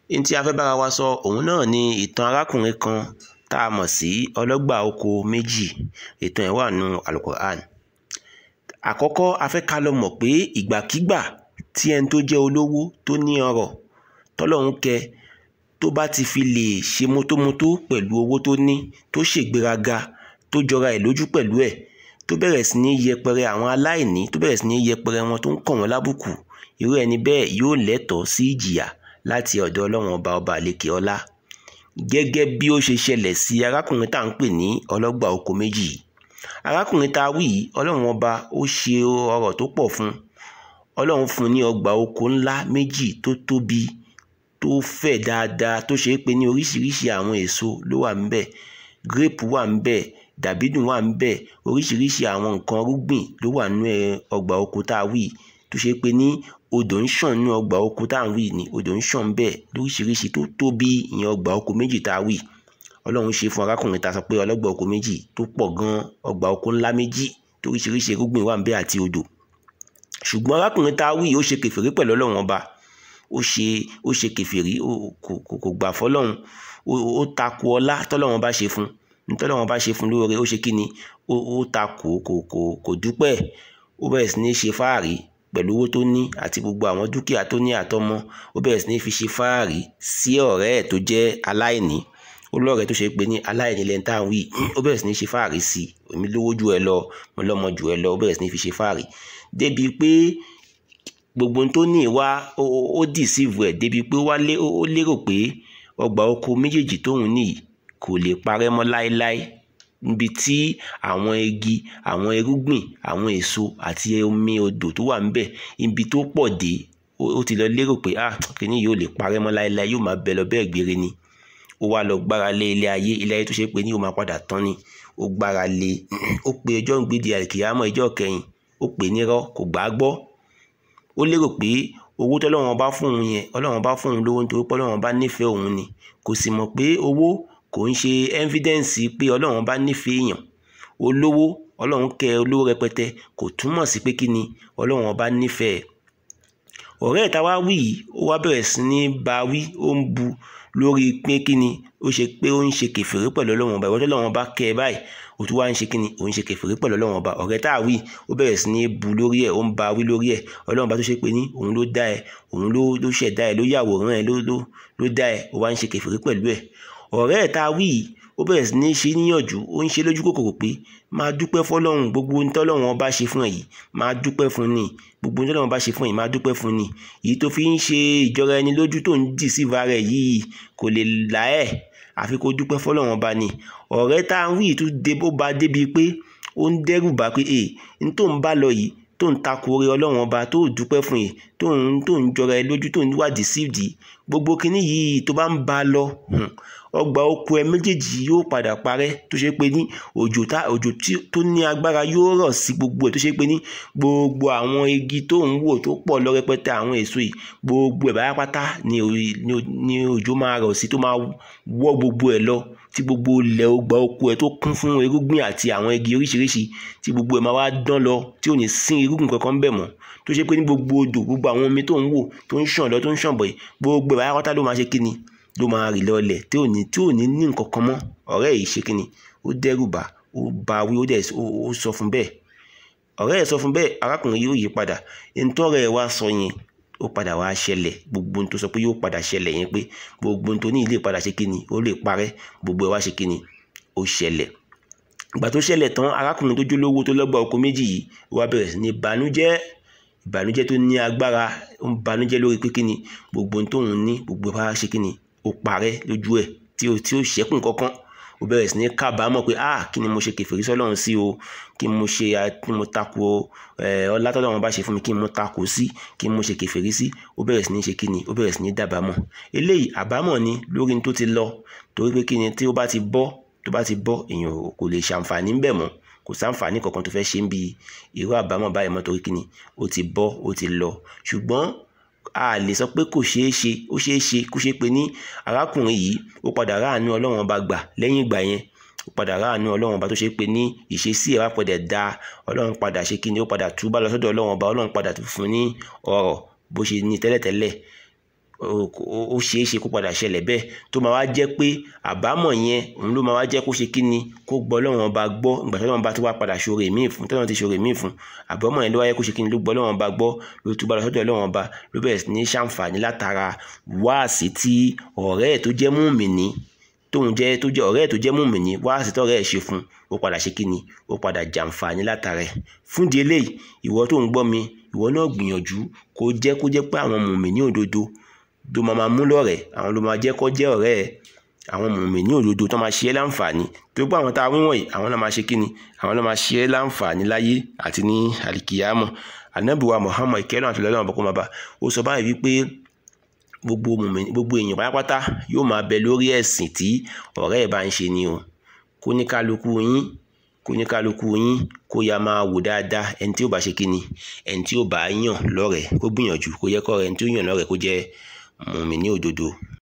ní tí a fẹ́ bára wa sọ òun náà ni ìtàn arákùnrin kan tá a mọ̀ sí ọlọ́gbà oko méjì ìtàn ẹ̀ wà nù alukur'an àkọ́kọ́ a fẹ́ ká lọ mọ̀ pé ìgbàkígbà tí ẹni tó jẹ́ olówó tó ní ọrọ̀ tọ́lọ́hún kẹ tó bá ti fi lè ṣe mótómótó pẹ̀lú owó tó ní tó ṣègbéraga tó jọra ẹ̀ lójú pẹ̀lú ẹ̀ tó bẹ̀rẹ̀ sí ní yẹpẹrẹ àwọn aláìní tó bẹ̀rẹ̀ sí ní yẹpẹrẹ wọn tó ń kàn wọ́n lábùkù irú ẹni bẹ́ẹ̀ yóò lẹ́tọ̀ọ́ sí ìjìyà láti ọ̀dọ̀ ọlọ́run ọba ọba àlekè ọlá gẹ́gẹ́ bí ó ṣe ṣẹlẹ̀ sí arákùnrin tá à ń pè ní ọlọ́gbà oko méjì yìí arákùnrin tá a wí yìí ọlọ́run ọba ó ṣe ọrọ̀ tó pọ̀ fún ọlọ́run fún ní ọgbà oko ńlá méjì tó tóbi tó fẹ̀ dáadáa tó ṣe é pé ní oríṣiríṣi àwọn èso ló wà ńbẹ̀ grape wà ńbẹ̀ dàbídùn wà ńbẹ̀ oríṣiríṣi àwọn nǹkan rúgbìn ló wà nínú ọgbà oko tá a wí tó ṣe é pé ní odò ń ṣàn nínú ọgbà oko tá à ń wí ni odò ń ṣàn ńbẹ̀ lóríṣiríṣi tó tóbi ìyẹn ọgbà oko méjì tá a wí ọlọ́run ṣe fún arákùnrin tá a sọ pé ọlọ́gbà oko méjì tó pọ̀ gan ọgbà oko ńlá méjì toríṣiríṣi irúgbìn wà ńbẹ̀ àti odò ṣùgbọ́n arákùnrin tá a wí ó ṣe kèfèrí pẹ̀lú ọlọ́run ọba ó ṣe ó ṣe kèfèrí kò kò gbà fọlọ́run ó takò ọlá tọ́lọ́run bá ṣe fún tọ́lọ́run bá ṣe fún lóore ó ṣe kí ni ó takò kò kò kò dúpẹ́ ó bẹ̀rẹ̀ sí ní ṣe fáàrí pẹ̀lú owó tó ní àti gbogbo àwọn dúkìá tó ní àtọmọ ó bẹ̀rẹ̀ sí ní fi ṣe fáàrí sí ọ̀rẹ́ ẹ̀ tó jẹ́ aláìní ó lọ́rẹ̀ẹ́ tó ṣe pé ní aláìní lẹ́ni tá à ń wí ó bẹ̀rẹ̀ sí ní ṣe fáàrí sí i èmi lówó ju ẹ lọ mo lọ́mọ ju ẹ lọ ó bẹ̀rẹ̀ sí ní fi ṣe fáàrí débi pé gbogbo tó ní ìwá ó dìsíìvù ẹ̀ débi pé ó lérò pé ọgbà oko méjèèjì tóun nìyí kò lè parẹ́ mọ́ láéláé níbi tí àwọn igi àwọn irúgbìn àwọn èso àti omi odò tó wà ńbẹ̀ ibi tó pọ̀ dé ó ti lọ lérò pé ah kìíní yóò lè parẹ́ mọ́ láéláé yóò máa bẹ lọ bẹ́ẹ̀ gbére ni ó wá lọ gbára lé ilé ayé ilé ayé tó ṣe pé ní yóò máa padà tán ni ó gbára lé ó pe ọjọ́ ń gbéde àkìyámọ̀ ọjọ́ kẹyìn ó pè nírọ́ kò gbà á gbọ́ ó lérò pé owó tọ́lọ́run bá fún òun yẹn ọlọ́run bá fún òun lówó nítorí pé ọlọ́run bá nífẹ̀ẹ́ òun ni kò sì mọ̀ pé owó kò ń ṣe evidence pé ọlọ́run bá nífẹ̀ẹ́ èèyàn olówó ọlọ́run kẹ́ olówó rẹpẹtẹ kò túmọ̀ sí pé kí ni ọlọ́run bá nífẹ̀ẹ́ ọ̀rẹ́ ìta wá wí yìí ó wá bẹ̀rẹ̀ sí ní bá wí ó ń bu lórí pé kí ni ó ṣe pé ó ń ṣe kèfèrí pẹ̀lú ọlọ́run ọba ìwọ́n tọ́lọ́run ọba kẹ́ ẹ báyìí ó tún wá ń ṣe kí ni ó ń ṣe kèfèrí pẹ̀lú ọlọ́run ọba ọ̀rẹ́ tá a wí ó bẹ̀rẹ̀ sí ní bu lórí ẹ̀ ó ń ba wí lórí ẹ̀ ọlọ́run ọba tó ṣe pé ní òun ló dá ẹ òun ló ló ṣẹ̀dá ẹ ló yàwòrán ẹ ló ló ló dá ẹ ó wá ń ṣe kèfèrí pẹ̀lú ẹ̀ ọ̀rẹ́ ẹ̀ tá a wí yìí ó bẹ̀rẹ̀ sí ní ṣe níyànjú ó ń ṣe lójú kòkòrò pé máa dúpẹ́ fọlọ́run gbogbo ohun tọ́lọ́run ọba ṣe fún ẹ yìí máa dúpẹ́ fún ni gbogbo ohun tọ́lọ́run ọba ṣe fún ẹ yìí máa dúpẹ́ fún ni èyí tó fi ń ṣe ìjọra ẹni lójú tó ń dì sí ìvà rẹ̀ yìí kò lè là ẹ́ àfi kó dúpẹ́ fọlọ́run ọba ni ọ̀rẹ́ tá à ń wí tó dé bó ba débi pé ó ń dẹ́rù bá pé ee n tó ń bá lọ yìí tó ń takò orí ọlọ́run ọba tó dúpẹ́ fún yìí tó ń tó ń jọra ẹ lójú tó ń wà deceived gbogbo kinní yìí tó bá ń bá lọ ọgbà oko ẹ méjèèjì yóò padà parẹ́ tó ṣe pé ní òjò tá òjò tó ní agbára yóò rọ̀ sí gbogbo ẹ̀ tó ṣe pé ní gbogbo àwọn igi tó ń wò tó pọ̀ lọ rẹpẹtẹ àwọn èso yìí gbogbo ẹ̀ báyà pátá ni òjò máa rọ̀ sí tó máa wọ́ gbogbo ẹ̀ lọ tí gbogbo ilẹ̀ ọgbà oko ẹ̀ tó kún fún irúgbìn àti àwọn igi oríṣiríṣi tí gbogbo ẹ̀ máa wá dán lọ tí ò ní sí irúgbìn kankan bẹ̀ mọ́ tó ṣe pé ní gbogbo odò gbogbo àwọn omi tó ń wò tó ń ṣàn lọ tó ń ṣàn bọ̀ yìí gbogbo ẹ̀ báyà pátá ló máa ṣe kíni ló máa rì lọlẹ̀ tí ò ní tí ò ní ní nǹkan kan mọ́ ọ̀rẹ́ yìí ṣe kíni ó dẹ́rù bà ó bá wí ó dẹ̀ ó sọ fún bẹ́ẹ̀ ọ̀rẹ́ ẹ̀ sọ fún bẹ́ẹ̀ arákùnrin yóò yí padà ntọ́rẹ́ ẹ̀ wá sọ yẹn ó padà wá ṣẹlẹ̀ gbogbo tó sọ pé yóò padà ṣẹlẹ̀ yẹn pé gbogbo tó ní ilé padà ṣe kíni ó lè parẹ́ gbogbo ẹ̀ wá ṣe kíni ó ṣẹlẹ̀ ìgbà tó ṣẹlẹ̀ tán arákùnrin tó jólówó tó lọ́gbà oko méjì yìí wá bẹ̀rẹ̀ sí ní ìbànújẹ́ ìbànújẹ́ tó ní agbára ó ń banújẹ́ lórí pé kíni gbogbo tóun ní gbogbo ẹ̀ wá ṣe kíni ó parẹ́ lójú ẹ̀ tí ó tí ó ṣẹ́kùn kankan ó bẹ̀rẹ̀ sí ní kábàámọ̀ pé ah kí ni mo ṣe kèfèrí sọ́lọ́run sí o kí mo ṣe kí mo tako ọlá tọ́lọ́run bá ṣe fún mi kí mo tako sí kí mo ṣe kèfèrí sí ó bẹ̀rẹ̀ sí ní ṣe kí ni ó bẹ̀rẹ̀ sí ní dàbámọ̀ eléyìí àbámọ̀ ni lórí ní tó ti lọ torí pé kí ni tí ó bá ti bọ́ tó bá ti bọ́ èèyàn kò lè ṣàǹfààní ńbẹ̀ mọ́ kò sáǹfààní kankan tó fẹ́ ṣe ń bi irú àbámọ̀ báyìí mọ́ torí kí ni ó ti bọ́ ó ti lọ ṣùgbọ́n a lè sọ pé kò ṣeé ṣe ó ṣeé ṣe kó ṣe pé ní arákùnrin yìí ó padà ráàánú ọlọ́run ọba gbà lẹ́yìn ìgbà yẹn ó padà ráàánú ọlọ́run ọba tó ṣe pé ní ìṣesí ẹ̀ wá padà da ọlọ́run padà ṣe kí ni ó padà túbà lọ sọ́dọ̀ ọlọ́run ọba ọlọ́run padà fún ní ọrọ̀ bó ṣe ní tẹ́lẹ̀tẹ́lẹ̀ ó ṣeé ṣe kó padà ṣẹlẹ̀ bẹ́ẹ̀ tó máa wá jẹ́ pé àbámọ̀ yẹn òun ló máa wá jẹ́ kó ṣe kí ni kó gbọ́ Ọlọ́run ọba gbọ́ ìgbà tí Ọlọ́run bá tó wá padà ṣoore míì fún tọ́lọ́run ti ṣoore míì fún àbámọ̀ yẹn ló wáyé kó ṣe kí ni ló gbọ́ Ọlọ́run ọba gbọ́ ló túbọ̀ lọ sọ́dọ̀ Ọlọ́run ọba ló bẹ̀rẹ̀ sí ní ṣàǹfààní látara wáàsí tí ọ̀rẹ́ ẹ̀ tó jẹ́ mùmìnì tóun jẹ́ tó jẹ́ ọ̀rẹ́ ẹ̀ tó jẹ́ mùmìnì wáàsí tọ́rẹ́ ẹ̀ ṣe fún ó padà ṣe kí ni ó padà jàǹfààní látara ẹ̀ fún di eléyìí ìwọ tó ń gbọ́ mi ìwọ náà gbìyànjú kó jẹ́ kó jẹ́ pé àwọn mùmìnì òdodo tó máa máa mú lọ́rẹ̀ẹ́ àwọn ló máa jẹ́ kó jẹ́ ọ̀rẹ́ ẹ̀ àwọn mùmìnì òdodo tó máa ṣe é láǹfààní tó gbọ́ àwọn tá a wíwọ̀n yìí àwọn náà máa ṣe kí ni àwọn náà máa ṣe é láǹfààní láyé àti ní àlìkìyámọ̀ ànábìwá Muhammad ìkẹ́lẹ́ àti lọ́lọ́run bọ́kọ́ máa bá ó sọ báyìí wípé gbogbo mùmìnì gbogbo èèyàn pátápátá yóò máa bẹ lórí ẹ̀sìn tí ọ̀rẹ́ ẹ̀ bá ń ṣe ni o kó ní kálukú yín kó ní kálukú yín kó ya máa wò dáadáa ẹni tí ó bá ṣe kí ni ẹni tí ó bá yàn lọ́rẹ̀ẹ́ kó gbìyànjú kó yẹ kọ́ ẹni tí ó yàn lọ́rẹ̀ẹ́ kó jẹ́ mùmìnì òdodo